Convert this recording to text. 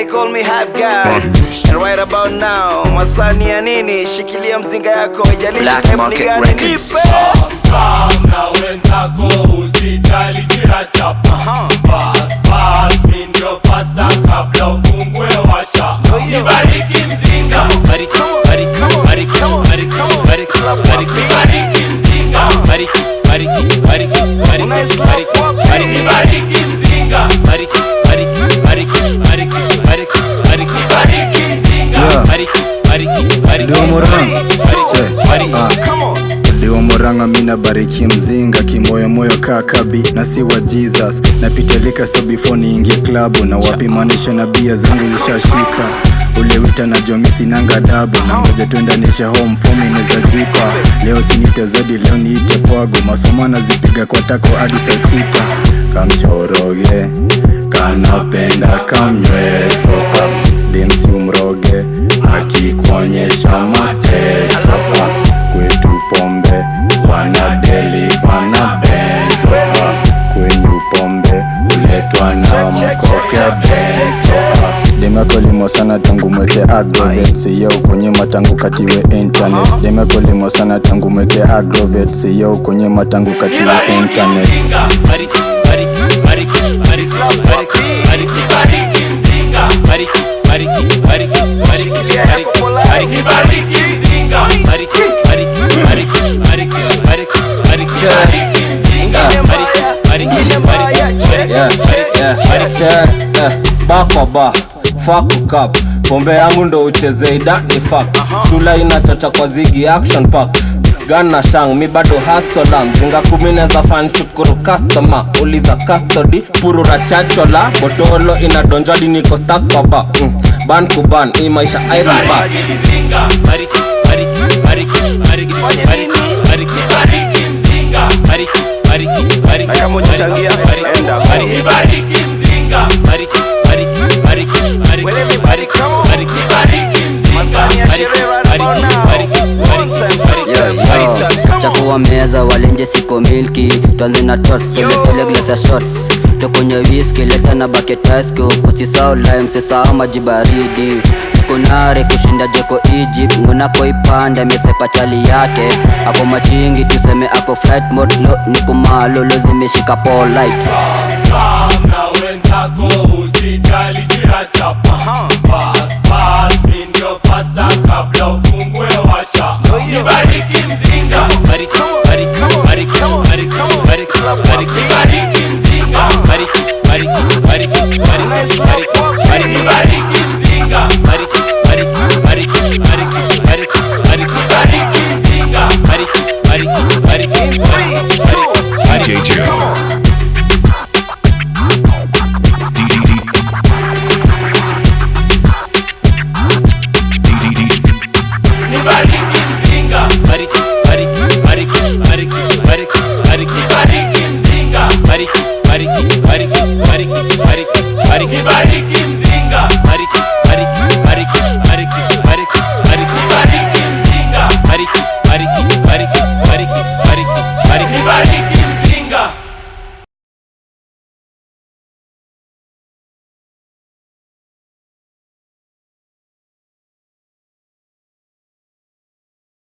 they call me hype guy. And right about now, masani ya nini? Shikilia mzinga yako, ijalishi Black type ni Market gani, Records. nipe. Kam na wenzako usijali kila chapa Pass, pass, mi ndio pasta kabla ufungue wacha Nibariki mzinga Bariki, bariki, bariki, bariki, bariki, bariki, Nibariki mzinga bariki, bariki, bariki, bariki, bariki, bariki, Nibariki mzinga bariki, bariki, bariki, bariki, bariki, bariki, Nibariki mzinga Yeah. bariki, bariki, bariki, Ndio Murang'a. bariki, Che. bariki. Ah. Come on. Leo Murang'a mina bariki mzinga kimoyomoyo kaa kabi na si wa Jesus napitalika so before niingie klabu na wapimanisha na bia zangu zishashika ule wita na jomi sinanga dabu na ngoja tuendanisha home form inaweza jipa leo sinite zadi leo niite pwago masomo nazipiga kwa tako hadi saa sita kamshoroge kanapenda kamnyweso demsi umroge akikuonyesha mateso kwetu pombe wanadeliva na benzo kwenyu pombe uletwa na mkopya benzo demekolimo sana tangu mweke agrovet siyo kunyima tangu katiwe internet demekolimo sana tangu mweke agrovet siyo kunyima tangu katiwe internet Bariki, bariki, bariki, bariki, bariki, bariki, Nibariki mzinga bariki, bariki, bariki, bariki, bariki, bariki, Nibariki mzinga bariki, bariki, bariki, bariki, bariki, bariki, Nibariki mzinga bakoba fakukap pombe yangu ndo ucheze idani fak stula inachocha kwa zigi action park gana shang mi bado hasola mzinga kumi neza fan shukuru customer uliza custody purura chachola botolo inadonjadi niko stakoba mm. ban kuban hii maisha iron fast mzinga bariki, bariki, bariki, bariki, bariki, bariki, Nibariki mzinga bariki, bariki, bariki, Na kama hujachangia, bariki, enda. bariki, Nibariki mzinga bariki, bariki, bariki, bariki, Well, everybody, bariki, come on. bariki, Nibariki mzinga Masani ya sherehe right about now. One time, two Yo, time, yo, three time. Come on. chafua meza walenje siko milki twanze na tots soletele glass ya shots tokonye whisky leta na bucket ice cube usisao lime sisao maji baridi kunare kushinda jeko Egypt ngunako ipanda mesepa chali yake ako machingi tuseme ako flight mode no nikumalo zimeshika polite Kam na wenzako usijali kila chapa Pass, pass, mi ndio pasta kabla ufungue wacha Nibariki mzinga bariki, bariki, bariki, bariki, bariki, bariki, Nibariki mzinga bariki, bariki, bariki, bariki, bariki, bariki, Nibariki